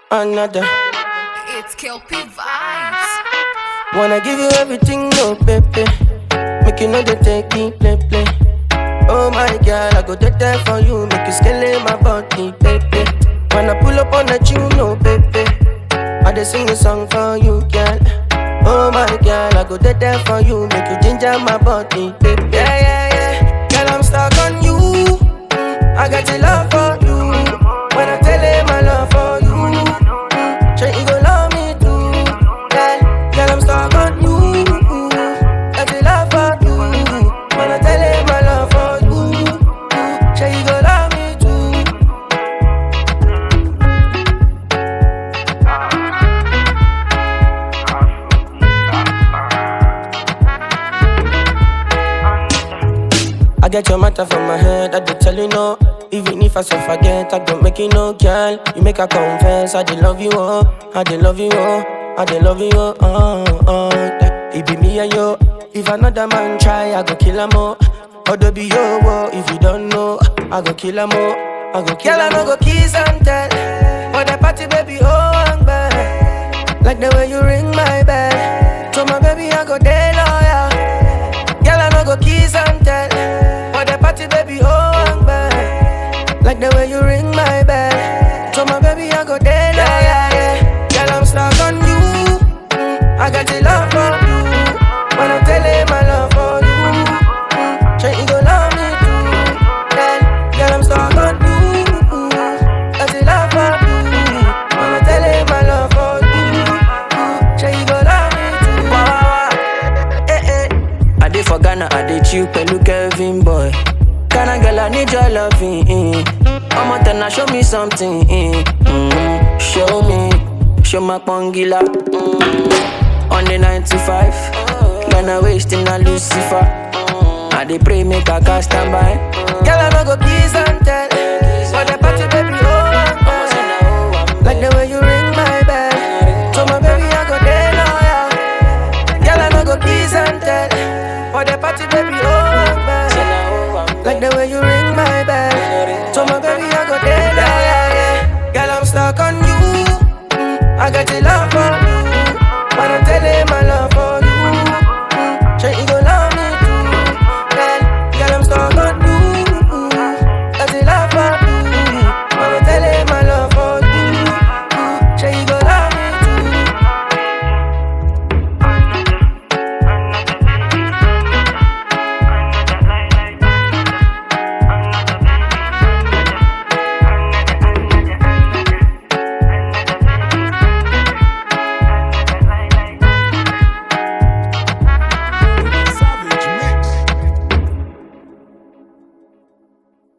another. It's Kelpie Vibes. Wanna give you everything, no baby. Make you know they take it, play, play. Oh my girl, I go dead there for you. Make you scale my body, baby. When I pull up on the tune, no baby. I just sing a song for you, girl. Oh my girl, I go dead there for you. Make you ginger my body, baby. Yeah, yeah, yeah. Girl, I'm stuck on you. Mm, I got your love for you. When I tell him my love for you, mm, sure you go love me too. Girl, girl, I'm stuck on you. Got your love for you. When I tell him my love for you, mm, sure you go love me too. I get your matter from my head, I did tell you no. Even if I so forget, I don't make you no girl. You make her confess, I did love you, oh, I did love you, oh, I did love you, oh, oh, oh. That It be me and you. If another man try, I go kill him, oh. Odo be yo, oh, if you don't know, I go kill him, oh, I go kill him. Girl, I no go kiss and tell. For the party, baby, oh, I'm bad. Like the way you ring my bell. So my baby, I go day loyal. Girl, I no go kiss and tell. For the party, baby, oh, I'm bad. Like the way you ring my bell. So my baby, I go there, yeah, yeah, yeah. Girl, I'm stuck on you. Mm, I got your love for you. When I'm telling my love for you. Mm, sure you go love me too. Girl, girl, I'm stuck on you. Got your love for you. When I'm telling my love for you. Mm, sure you go love me too. Wow, wow. Eh, eh. I dey for Ghana, I dey chill pẹ̀lú Kevin boy. Ghana girl, I need your loving. Mm. Ọmọ tẹ̀nà show me something. Mm. Mm. Show me, show my pongila. Mm. On the 95, Ghana wasting a Lucifer. I dey pray make I cast stand by. Girl, I no go